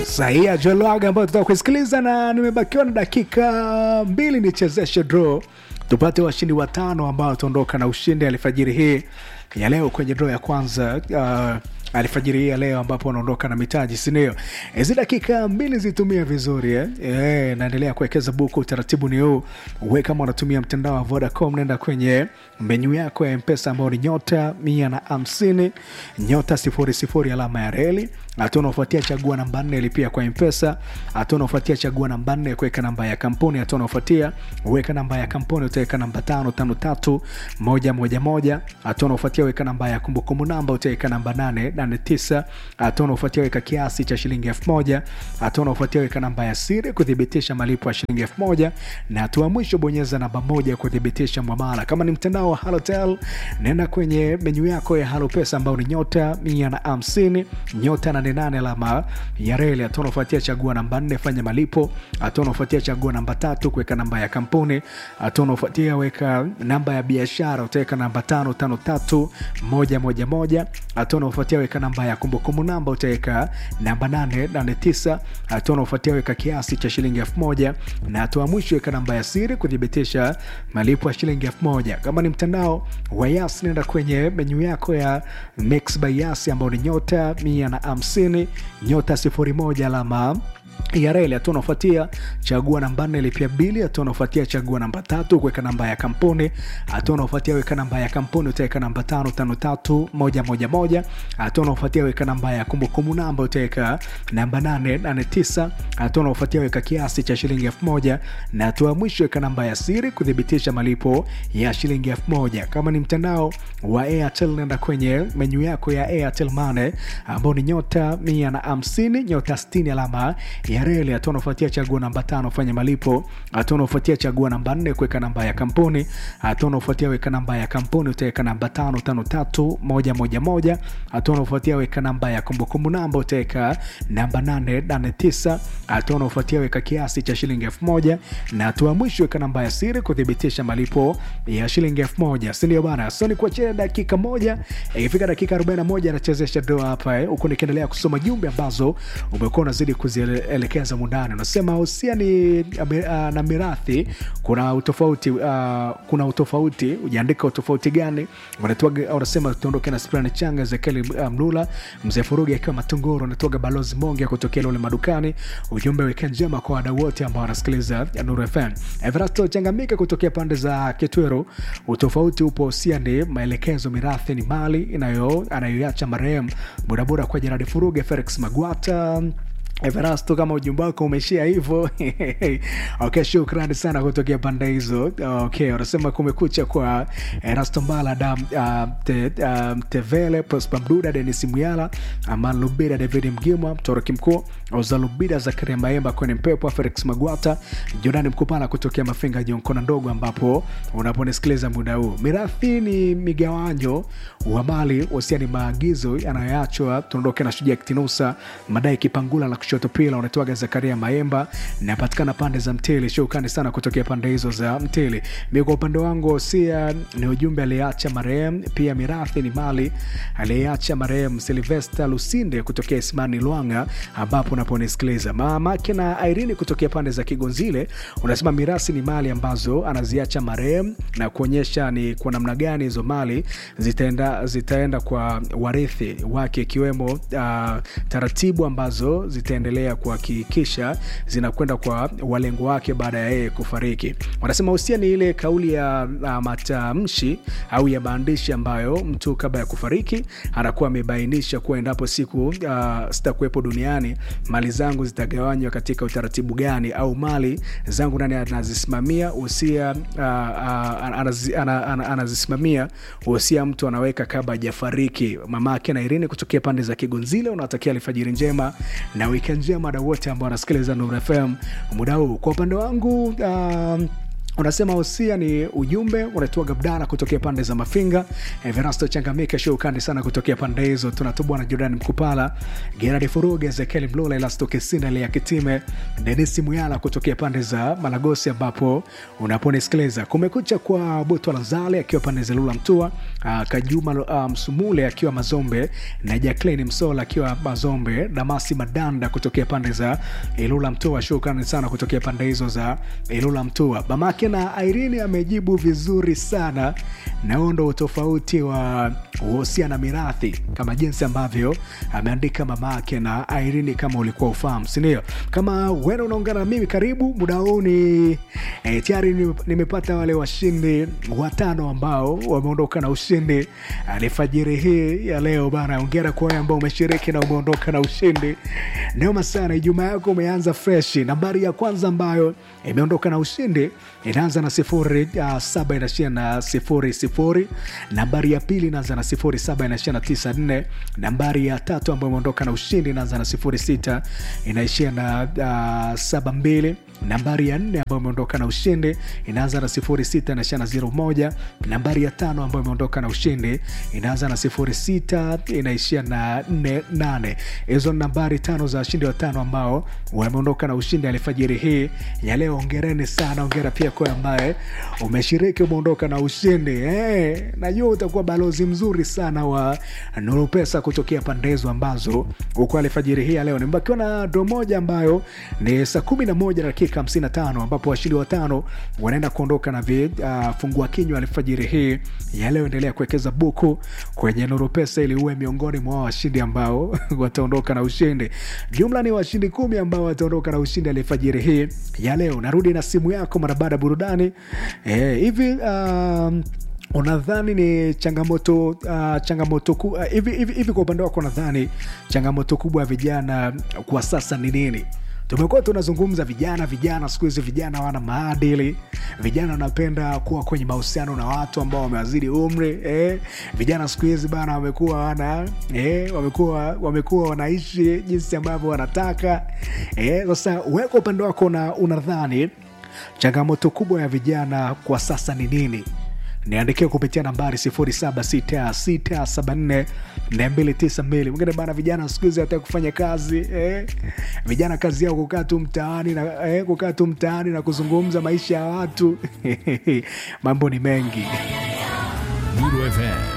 Sahia Jolwaga ambayo tutaka kuisikiliza, na nimebakiwa na dakika mbili nichezeshe draw tupate washindi watano ambao wataondoka na ushindi alfajiri hii ya leo kwenye draw ya kwanza uh, alfajiri hii ya leo ambapo wanaondoka na mitaji sindio hizi dakika mbili zitumia vizuri eh? E, naendelea kuwekeza buku utaratibu ni huu uwe kama unatumia mtandao wa vodacom nenda kwenye menyu yako ya mpesa ambao ni nyota mia na hamsini nyota sifuri sifuri alama ya reli hatua unaofuatia chagua namba nne lipia kwa mpesa hatua unaofuatia chagua namba nne kuweka namba ya kampuni hatua unaofuatia uweka namba ya kampuni utaweka namba tano tano tatu moja moja moja hatua unaofuatia weka namba ya kumbukumbu namba utaweka namba nane nane tisa hatua unaofuatia weka kiasi cha shilingi elfu moja hatua unaofuatia weka namba ya siri kuthibitisha malipo ya shilingi elfu moja na hatua mwisho bonyeza namba moja kuthibitisha mwamala kama ni mtandao wa halotel nenda kwenye menyu yako ya halo pesa ambao ni nyota mia na hamsini nyota nane nane alama ya reli hatua unaofuatia chagua namba nne fanya malipo hatua unaofuatia chagua namba tatu kuweka namba ya kampuni hatua unaofuatia weka namba ya biashara utaweka namba tano tano tatu moja moja moja hatua unaofuatia weka namba ya kumbukumbu namba utaweka namba nane nane tisa hatua unaofuatia weka kiasi cha shilingi elfu moja na hatua mwisho weka namba ya siri kuthibitisha malipo ya shilingi elfu moja kama ni mtandao wa yas nenda kwenye menyu yako ya mix by yas ambao ni nyota mia na hamsini nyota sifuri moja alama ya reli hatua unaofuatia chagua namba nne lipia bili hatua unaofuatia chagua namba tatu kuweka namba ya kampuni hatua unaofuatia weka namba ya kampuni utaweka namba tano tano tatu moja moja moja hatua unaofuatia weka namba ya kumbukumbu namba utaweka namba nane nane tisa hatua unaofuatia weka kiasi cha shilingi elfu moja na hatua mwisho weka namba ya siri kuthibitisha malipo ya shilingi elfu moja kama ni mtandao wa airtel nenda kwenye menyu yako ya airtel mane ambao ni nyota mia na hamsini nyota stini alama ya reli hatua unaofuatia chagua namba tano fanya malipo hatua unaofuatia chagua namba nne kuweka namba ya kampuni hatua unaofuatia weka namba ya kampuni utaweka namba tano tano tatu moja moja moja hatua unaofuatia weka namba ya kumbukumbu namba utaweka namba nane nane tisa hatua unaofuatia weka kiasi cha shilingi elfu moja na hatua mwisho weka namba ya siri kuthibitisha malipo ya shilingi elfu moja sindio bana so ni kuachia dakika moja ikifika dakika 41 anachezesha doa hapa eh, huku nikiendelea kusoma jumbe ambazo umekuwa unazidi kuzielekeza mundani unasema usia ni uh, na mirathi kuna utofauti uh, kuna utofauti ujaandika utofauti gani unatoga unasema tuondoke na sprani changa zekeli uh, mlula mzee furugi akiwa matunguru unatoga balozi monge kutokea lule madukani ujumbe weke njema kwa wadau wote ambao wanasikiliza nuru fm everasto changamika kutokea pande za kitweru utofauti upo usia ni maelekezo mirathi ni mali inayo anayoacha marehemu bodaboda kwa jeradi furuge felix magwata Everasto, kama ujumbe wako umeishia hivyo okay, shukrani sana kutokea pande hizo. Okay, unasema kumekucha kwa Erasto Mbala, Adam uh, te, uh, Tevele, Prosper Mduda, Denis Muyala, Aman Lubida, David Mgimwa, Mtoroki Mkuu, Oza Lubida, Zakaria Maemba, kwenye Mpepo, Felix Magwata, Jordani Mkupala kutokea Mafinga, Jonkona Ndogo, ambapo unaponisikiliza muda huu. Mirathi ni migawanyo wa mali, wasia ni maagizo yanayoachwa. Tuondoke na Shujaa Kitinusa, Madai Kipangula la kushoto pila unatoaga Zakaria Maemba, napatikana pande za Mtili. Shukrani sana kutokea pande hizo za Mtili. Mi kwa upande wangu Hosia ni ujumbe aliyeacha marehemu, pia mirathi ni mali aliyeacha marehemu Silvesta Lusinde kutokea Ismani Lwanga, ambapo unaponisikiliza mamake na Irene kutokea pande za Kigonzile, unasema mirasi ni mali ambazo anaziacha marehemu na kuonyesha ni kwa namna gani hizo mali zitaenda, zitaenda kwa warithi wake ikiwemo uh, taratibu ambazo zitaendelea kuhakikisha zinakwenda kwa walengo wake baada ya yeye kufariki. Wanasema husia ni ile kauli ya uh, matamshi au ya maandishi ambayo mtu kabla ya kufariki anakuwa amebainisha kuwa endapo siku uh, sitakuwepo duniani mali zangu zitagawanywa katika utaratibu gani, au mali zangu nani anazisimamia. Husia uh, uh, anazi, ana, ana, anazisimamia husia mtu anaweka kabla hajafariki. Mamake na Irene kutokea pande za Kigonzile unawatakia alfajiri njema na wikendi njema na wote ambao wanasikiliza Nuru FM muda huu. Kwa upande wangu uh, unasema hosia ni ujumbe unatua gabdana kutokea pande za mafinga everasto changamike shukani sana kutokea pande hizo tunatubwa na jordan mkupala gerard furuge ezekiel mlula elasto kisina lea kitime denisi muyala kutokea pande za malagosi ambapo unaponisikiliza kumekucha kwa butwa lazale akiwa pande za lula mtua uh, kajuma uh, msumule akiwa mazombe na jaclin msola akiwa mazombe damasi madanda kutokea pande za ilula mtua shukrani sana kutokea pande hizo za ilula mtua mamake na Irene amejibu vizuri sana na huo ndo utofauti wa uhusia na mirathi kama jinsi ambavyo ameandika mamake na Irene kama ulikuwa ufahamu sindio kama wena unaungana na mimi karibu muda huu ni e, tayari ni- nimepata wale washindi watano ambao wameondoka na ushindi alifajiri hii ya leo bana ongera kwa wale ambao umeshiriki na umeondoka na ushindi neoma sana ijumaa yako umeanza fresh nambari ya kwanza ambayo imeondoka na ushindi inaanza na sifuri uh, saba inashia na sifuri sifuri nambari ya pili inaanza na sifuri saba inashia na tisa nne nambari ya tatu ambayo imeondoka na ushindi inaanza na sifuri sita inaishia na uh, saba mbili nambari ya nne ambayo imeondoka na ushindi inaanza na sifuri sita inaishia na zero moja nambari ya tano ambayo imeondoka na ushindi inaanza na sifuri sita inaishia na nne nane hizo ni nambari tano za washindi watano ambao wameondoka na ushindi alfajiri hii ya leo ongereni sana ongera pia kwa ambaye umeshiriki umeondoka na ushindi hey, najua utakuwa balozi mzuri sana wa nuru pesa kutokea pande hizo ambazo huko alfajiri hii ya leo nimebakiwa na do moja ambayo ni saa kumi na moja dakika 55 ambapo washindi watano wanaenda kuondoka na vifungua uh, kinywa alfajiri hii ya leo endelea kuwekeza buku kwenye nuru pesa ili uwe miongoni mwa washindi ambao wataondoka na ushindi jumla ni washindi kumi ambao wataondoka na ushindi alfajiri hii ya leo narudi na simu yako mara baada ya burudani Eh, hivi um, unadhani ni changamoto uh, changamoto ku, uh, hivi, hivi, hivi kwa upande wako unadhani changamoto kubwa ya vijana kwa sasa ni nini tumekuwa tunazungumza vijana vijana siku hizi vijana wana maadili vijana wanapenda kuwa kwenye mahusiano na watu ambao wamewazidi umri eh. vijana siku hizi bana wamekuwa wana eh, wamekuwa wamekuwa wanaishi jinsi ambavyo wanataka eh. sasa weka upande wako una- unadhani changamoto kubwa ya vijana kwa sasa ni nini niandikia kupitia nambari 0766742292 mwingine bana vijana siku hizi hata kufanya kazi eh? vijana kazi yao kukaa tu mtaani na eh, kukaa tu mtaani na kuzungumza maisha ya watu mambo ni mengi Lulu FM